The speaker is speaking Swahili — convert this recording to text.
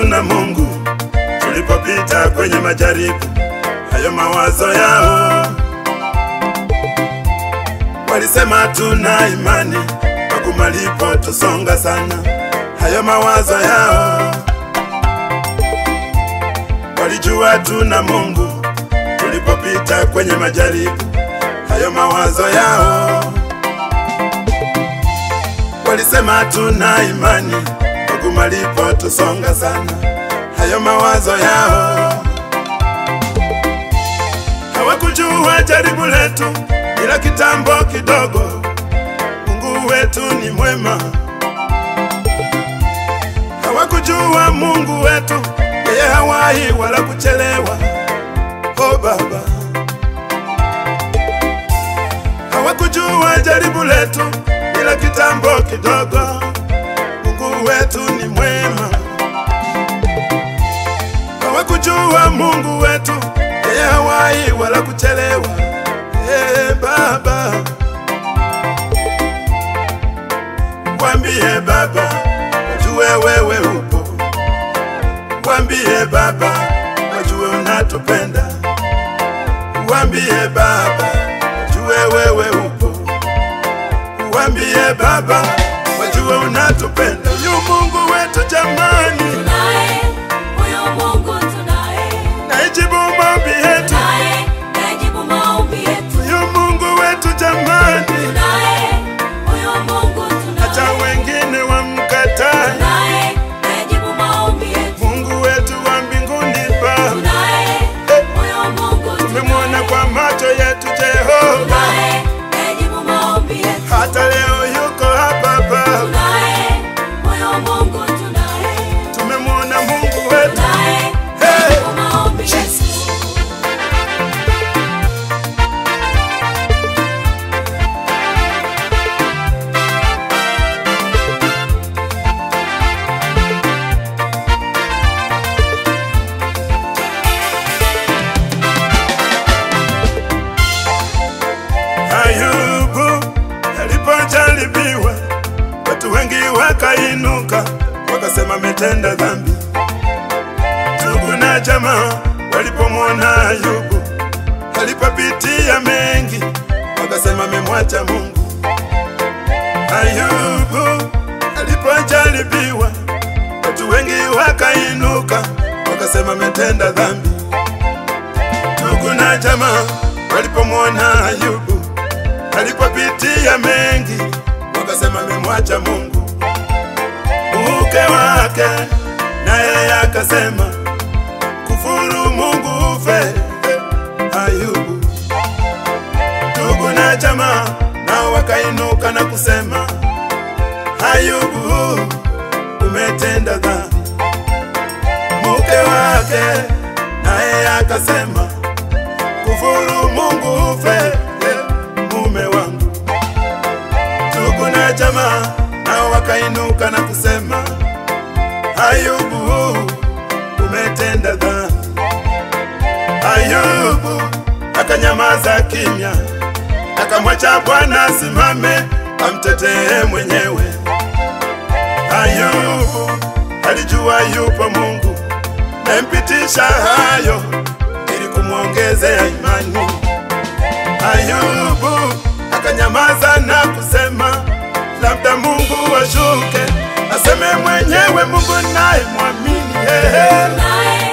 tu na Mungu tulipopita kwenye majaribu hayo mawazo yao. Walisema tuna imani huku malipo tusonga sana, hayo mawazo yao. Walijua tuna Mungu tulipopita kwenye majaribu hayo mawazo yao. Walisema tuna imani huku malipo tusonga sana, hayo mawazo yao. Hawakujua jaribu letu ila kitambo kidogo, Mungu wetu ni mwema. Hawakujua Mungu wetu yeye hawahi wala kuchelewa. Oh Baba, hawakujua jaribu letu ila kitambo kidogo, Mungu wetu ni mwema. Hawakujua Mungu wetu yeye hawahi wala kuchelewa. Hey, Baba, wambie Baba, wajue wewe upo. Wambie Baba, wajue unatupenda. Wambie Baba, wajue wewe upo. Wambie Baba, wajue unatupenda. Yu Mungu wetu jamani, Tunaye huyo Mungu tunaye, naijibu maombi yetu. naye najibu maombi yetu. Yu Mungu wetu jamani, Tunaye huyo Mungu hata tunaye, wengine wamkataa. naye najibu maombi yetu. Mungu wetu wa mbinguni Baba, Tunaye huyo Mungu tumemwona tunaye, kwa macho yetu Jehova, naye najibu maombi yetu. hata leo yuko hapa Baba, Tunaye huyo Mungu tunaye, tumemwona Mungu wetu. naye Hey! najibu maombi yetu. Ayubu alipojaribiwa, watu wengi wakainuka wakasema ametenda dhambi. Ndugu na jamaa walipomwona Ayubu alipopitia mengi, wakasema amemwacha Mungu. Ayubu alipojaribiwa, watu wengi wakainuka wakasema ametenda dhambi. Ndugu na jamaa walipomwona Ayubu alipopitia mengi, wakasema amemwacha Mungu. Mke wake naye akasema kufuru Mungu ufe. Ayubu, ndugu na jamaa nao wakainuka na kusema, Ayubu, umetenda dhambi. Mke wake naye akasema kufuru Mungu ufe, mume wangu. Ndugu na jamaa nao wakainuka na kusema, Ayubu, umetenda dhambi. Ayubu akanyamaza kimya, akamwacha Bwana asimame amtetee mwenyewe. Ayubu alijua yupo Mungu nampitisha hayo ili kumwongezea imani. Ayubu akanyamaza na kusema, labda Mungu ashuke aseme mwenyewe, Mungu naye mwamini. Ehe, Naye